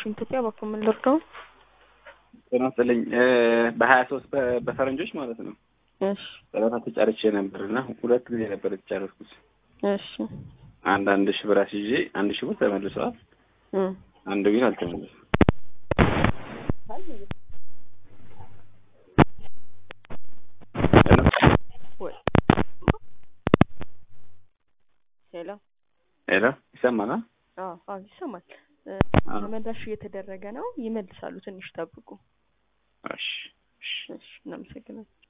አክሽን ኢትዮጵያ በኩል ምን ልርዳው? ጤና ይስጥልኝ በሀያ ሶስት በፈረንጆች ማለት ነው እሺ ጨረታ ተጫርቼ ነበር እና ሁለት ጊዜ ነበር የተጫረስኩት። እሺ አንድ አንድ ሺህ ብር አስይዤ አንድ ሺህ ብር ተመልሰዋል። እ አንዱ ግን አልተመለሰም። ወይ ሄሎ ሄሎ ይሰማል? አዎ አዎ ይሰማል። እ አዎ። ተመላሽ እየተደረገ ነው። ይመልሳሉ። ትንሽ ጠብቁ። እሺ እሺ እሺ እናመሰግናለን።